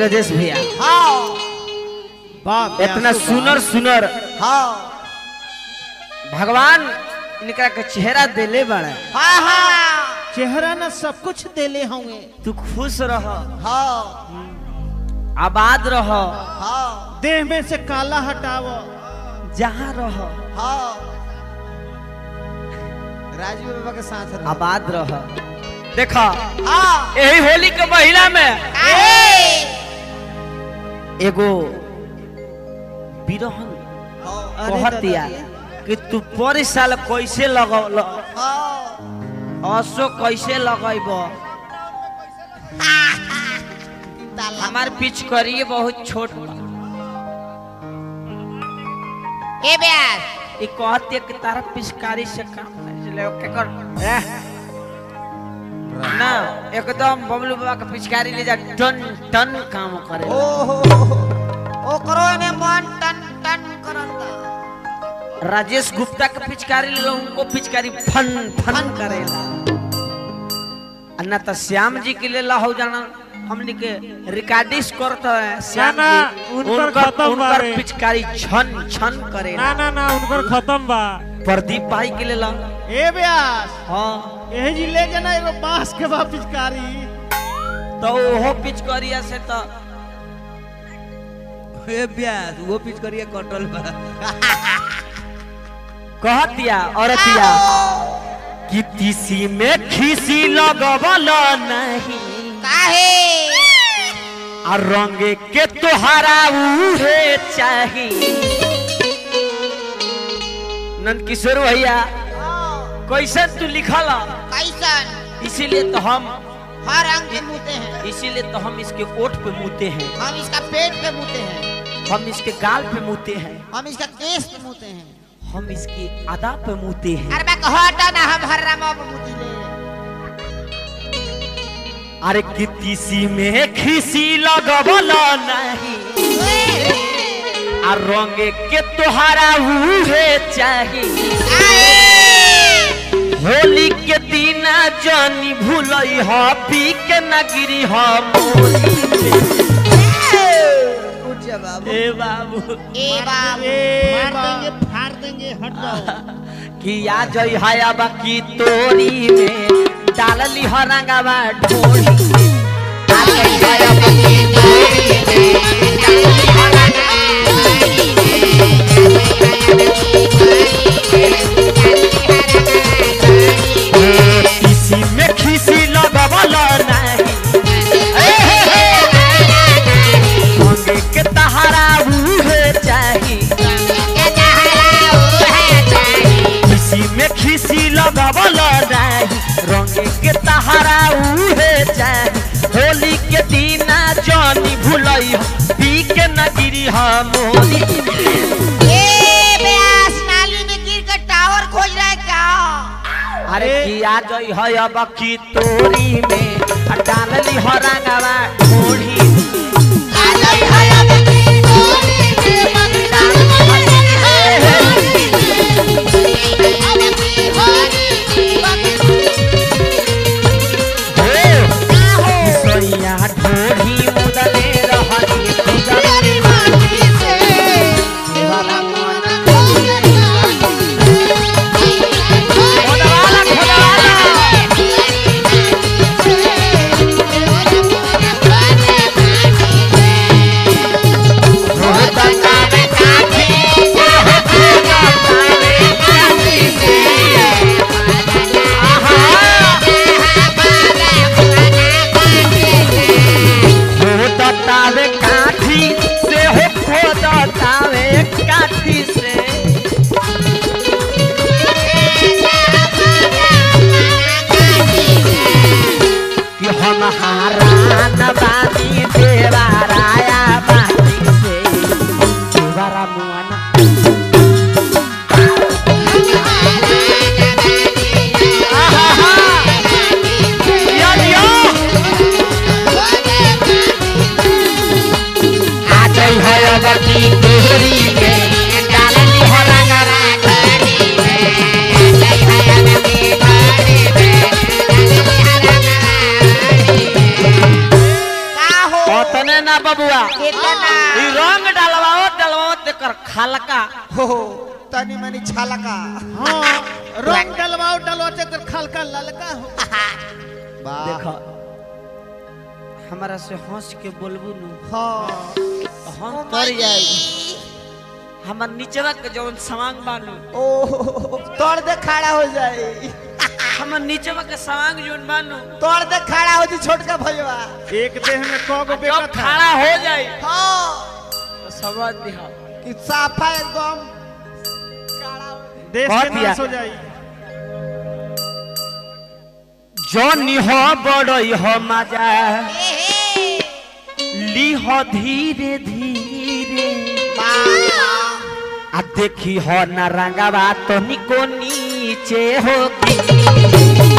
ब्रजेश भैया हाँ बाप इतना सुनर सुनर हाँ भगवान इनका के चेहरा देले बड़ा हाँ हाँ चेहरा ना सब कुछ देले होंगे तू खुश रह हाँ आबाद रह हाँ देह में से काला हटाओ जहाँ रह हाँ राजीव बाबा के साथ रहो आबाद रह देखा हाँ यही होली के महीना में एगो बिरहन हाँ कहतिया कि तू पर साल कैसे लगल हाँ असो कैसे लगैब हमार पिच करिए बहुत छोट बा। ए ब्यास ई कहती कि तारा पिचकारी से काम नहीं चले ओके कर एह। ना एकदम बबलू बाबा के पिचकारी ले जा टन टन काम करे ओ हो ओ करो ने मन टन टन करता राजेश गुप्ता के पिचकारी ले लो उनको पिचकारी फन फन करेला आ ना तो श्याम जी के ले ला हो जाना हमने के रिकॉर्डिस करता है श्याम ना, जी उनकर उनकर खत्म उनकर बारे। पिचकारी छन छन करेला ना ना ना उनकर खत्म बा प्रदीप भाई के ले ला ए ब्यास हाँ यही जी ले जाना एगो बांस के बा पिचकारी तो ओहो पिचकरिया से तो ए ब्यास वो पिच करिए कटल बा कहतिया औरतिया कि तीसी में खीसी लगवल नहीं काहे आ रंगे के तोहारा उहे चाही नंद किशोर भैया कैसे तू लिखल कैसन इसीलिए तो हम हर अंग पे मुते हैं इसीलिए तो हम इसके ओठ पे मुते हैं हम इसका पेट पे मुते हैं हम इसके गाल पे मुते हैं हम इसका केस पे मुते हैं हम इसकी अदा पे मुते हैं अरे मैं हटा ना हम हर रामा पे मुती ले अरे कि तीसी में खीसी लगवल नहीं आ रंगे के तोहारा उहे चाही होली के दिन जानी भूलई ह पी के न गिरी ह मोरी कुछ जवाब ए बाबू ए बाबू मार देंगे फाड़ देंगे हट जाओ कि आ जई हाया बाकी तोरी में डालली ह रंगावा ढोली आ जई हाया बाकी तोरी में डालली ह रंगावा किसी में खीसी लगवल नहीं ए हे हे मंगे के तहारा उहे चाही किसी में खीसी लगवल नहीं रंगे के तहारा उहे चाही होली के दिन जानी भूलई हो, पी के न गिरी हम मोरी ए ब्यास नाली में गिर कर टावर खोज रहा है क्या अरे किया जई है अब की तोरी में आ डालली ह रंगावा ढोली सैया ढोली मुदले रहली खुदली खोदवाला खोदवाला हो तनी मनी छलका हाँ रंग डलवाओ डलवा चक्कर खलका ललका हो वाह देखो हमारा से हंस के बोलबू नु हाँ तो हम तर जाई हमार नीचवा के जवन सामान बानू ओ तोड़ दे खड़ा हो जाए हमार नीचवा के सामान जोन बानू तोड़ दे खड़ा हो जी छोटका भैया एक देह में कौ गो जब बेटा था खड़ा हो जाए हाँ तो समझ दिहा कि साफा एकदम देश बहुत के दिया। नाश हो जाई जनी हो बड़ई हो मजा ली हो धीरे धीरे आ देखी हो न रंगवा तो निको नीचे होगी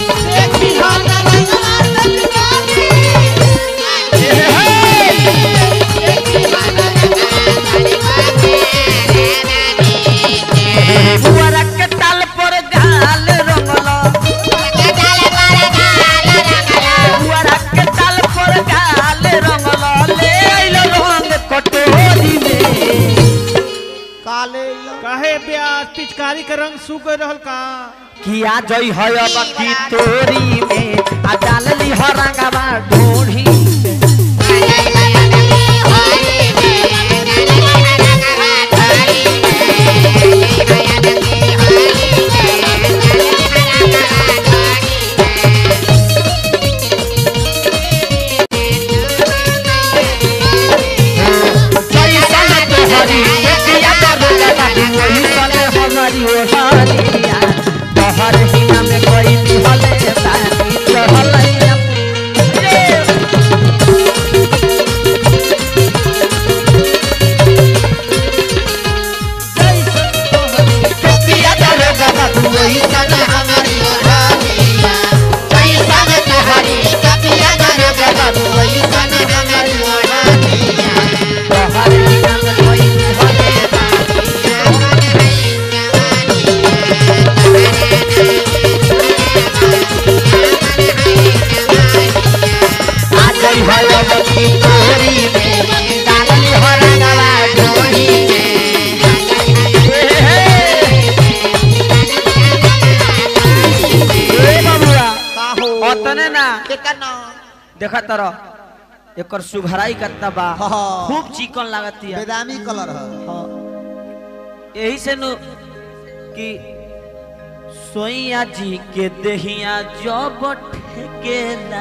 पुअरा के ताल पर गाल रंगल पुअरा के ताल पर गाल रंगल ले आइल रंग कटोरी में काले काहे ब्याज पिचकारी के रंग सूख रहल का किया जई है अब की तोरी में आ डाल ली हो रंगवा ढोढ़ी में। कैसन तोहरी बेटिया दरोगा कैसन हमारी ओहरिया तोहर हिना में कोई दिहले बानी चढ़लैया बेटिया दरोगा कैसन हमारी ओहरिया कैसन तोहरी बेटिया दरोगा कैसन हमारी ओहरिया तोहर हिना में कोई दिहले बानी आ गई है अब की तोरी में डालली हो रंगवा ढोरी में हे हे ए बबुआ का हो ओतने ना कितना देखा तरो एकर सुघराई कत्ता बा हाँ। खूब चिकन लागतिया बेदामी कलर है हाँ। यही से नु कि सोइया जी के देहिया जब ठेकेला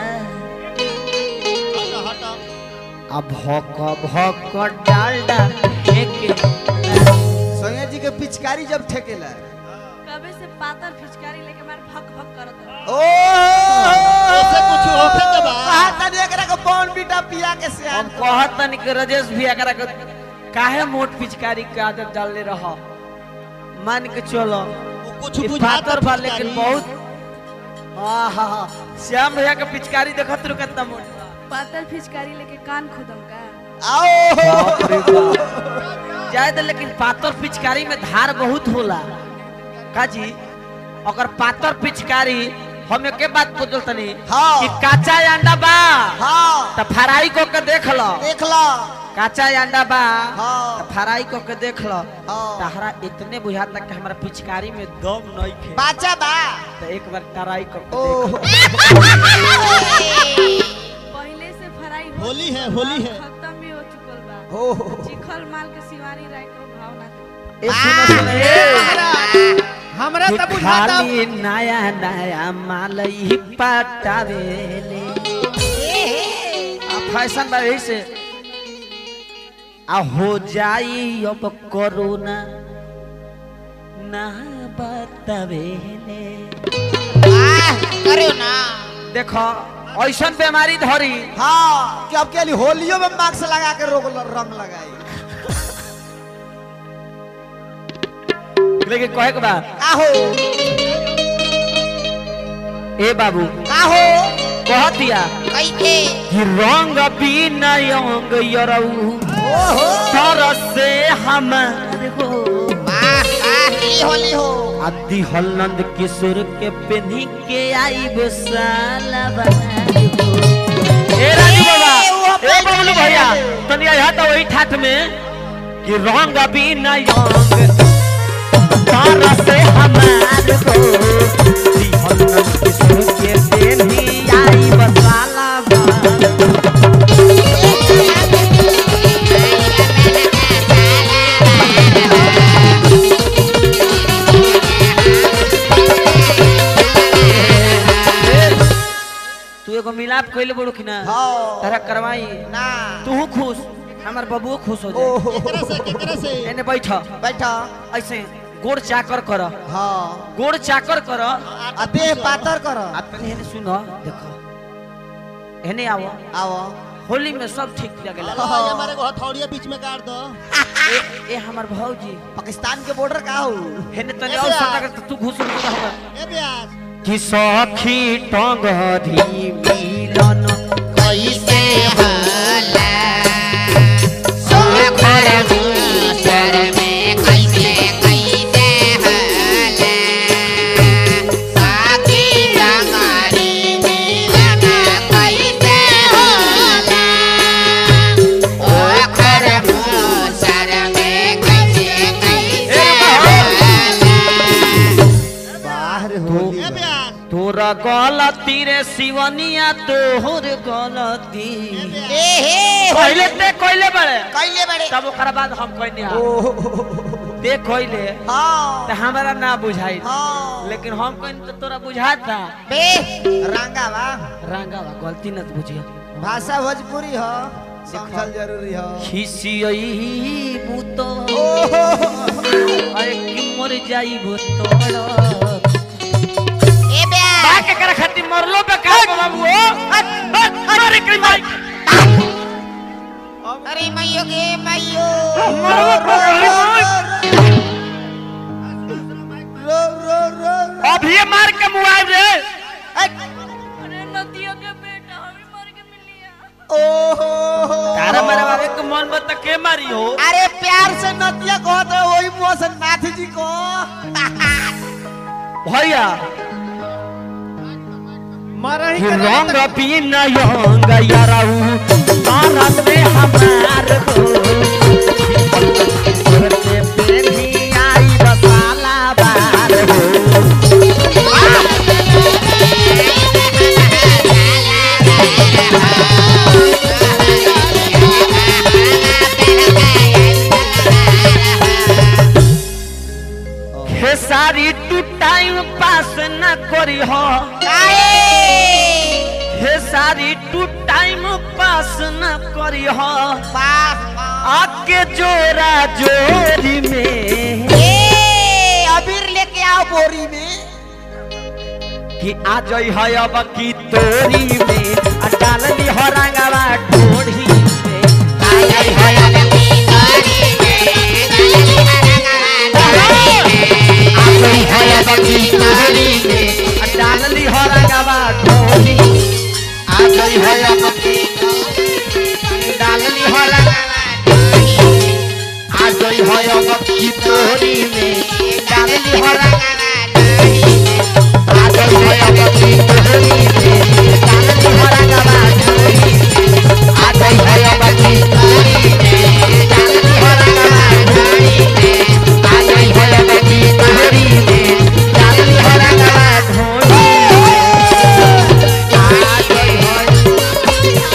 आ भक भक डालडा फेंके सोनिया जी के पिचकारी जब ठेकेला कबे से पातर फिचकारी लेके मार भक भक करत रहे। ओ ऐसे कुछ होखे के बा? कहा तनी एकरा के बॉन बीटा पिया के हम सियान कहत तनी कि राजेश भी एकरा के काहे मोट पिचकारी के आदत डालले रह मान के चलो कुछ ई पातर बा लेकिन बहुत हाँ हाँ हाँ श्याम भैया के पिचकारी देखत रहो कितना मोट बा। पातर फिचकारी लेके कान खुदम का आओ जाए तो लेकिन पातर पिचकारी में धार बहुत होला काजी अगर पातर पिचकारी हम एक बात बोल तनी हाँ। कि काचा अंडा बा हाँ तो फ्राई को के देख लो देख लो काचा अंडा बा हाँ। तो फ्राई को के देख लो हाँ। तहरा इतने बुझाता कि हमारा पिचकारी में दम नहीं खे बाचा बा तो एक बार ट्राई को के ओ देख लो। पहले से फराई हो होली है, चुकल बा, होली है। खत्म भी हो चुकल बा हो चिखल माल के शिवानी राय को भाव ना दे ए सुनो सुनो ए हमरा कि त बुझाता खाली नया नया माल ही पटावेले आ फैशन बा यही से आ हो जाई अब कोरोना ना बतावेले करो ना देखो ऐसन बीमारी धरी हाँ कि अब के लिए होलियो में मास्क लगा के रोग रंग लगाई लेकिन कहे के बा आहो ए बाबू आहो कह दिया कैके कि रंग बिनयंग यरऊ ओहो तरस से हमार हो वाह वाह ई होली हो आदि हलनंद किशोर के पेन्ही के आई बेसाला बनाई हो ए राजू बाबा ए, वो ए बबलू पेन्ही भैया है। तनी आया तो वही ठाठ में कि रंग बिना अंग तारा से हमार हो दिहल नन किशोर के देनी आई बसाला बा तू एगो मिलाप कइले बड़ू कि ना हाँ। तारा करवाई ना तू खुश हमार बबुओ खुश हो जाए ओहो केकरा से केकरा से एने बैठ बैठा ऐसे गोड़ चाकर कर हाँ गोड़ चाकर कर आ देह पातर कर अपने हेने सुन देखो हेने आओ आओ होली में सब ठीक लगेला हाँ, ये हमारे को हथौड़िया बीच में काट दो ए, ए हमार भौजी पाकिस्तान के बॉर्डर का हो हेने तने ऐसे और आ। सटा कर तू घुस घुस होगा ए ब्यास कि सखी टंगरी मिलन कैसे होला सोखर भूसर में कैसे कैसे हले साथी रंगारी मिलन कैसे होला ओखर भूसर में कैसे कैसे हले बाहर तो- होली ए ब्यास तोरा गलती रे शिवनिया तोहर गलती ए हे पहले ते कोइले बड़े कैले बड़े तब ओकरा बाद हम कहने आ ओहो ते कोइले हाँ ते हमरा ना बुझाई हाँ लेकिन हम कहने तो तोरा बुझाता बे रंगा बा रंगा बा गलती न बुझिया भाषा भोजपुरी हो समझल जरूरी हो खिसियई मुतो ओहो अरे कि मर जाई तोड़ ए ब्यास बाके करे खातिर मरलो पे का बाबू अरे कई भाई अरे मैयो गे मैयो मरलो पे रो रो रो अभी मार के मुआव रे अरे नदिया के बेटा हमें मार के मिलिया ओहो तारा मारे बाबे के मन बता के मारी हो अरे प्यार से नदिया कहत रहे वही मोहसन नाथ जी को भैया मारा ही कि करा रंग पीना यंग याराऊ तारा से हमार हो करते पेनी आई बसाला बार हो खेसारी टू टाइम पास न करी हो खेसारी टू टाइम पास न करी हो आके जोरा जोरी में अबीर लेके आओ बोरी में कि आ जई है अब की तोरी में आ डाल दी हो रंगवा ढोढ़ी में आ जई है अब आ जई है अब की तोरी में आ डाल दी हो रंगवा ढोढ़ी आ जई है अब की डाल दी हो रंगवा आ जई है अब की तोरी में डाल दी हो रंगवा आ जई है अब की तोरी में डाल दी हो रंगवा ढोढ़ी आ जई है अब की तोरी में डाल दी हो रंगवा ढोढ़ी आ जई है अब की तोरी में डाल दी हो रंगवा ढोढ़ी आ जई है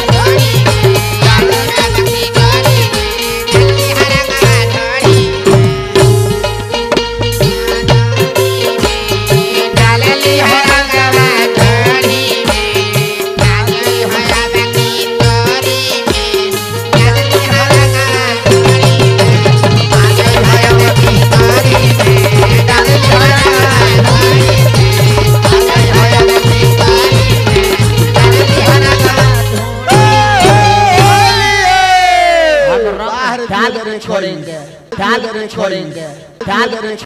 डालली हो रंगवा ढोली में डालली हो रंगवा की तोरी में डालली हो रंगवा ढोली में डालली हो रंगवा की तोरी में डालली हो रंगवा ढोली में डालली हो रंगवा की तोरी में डालली हो रंगवा हम रंग डाल के छोड़ेंगे डाल के छोड़ेंगे डाल के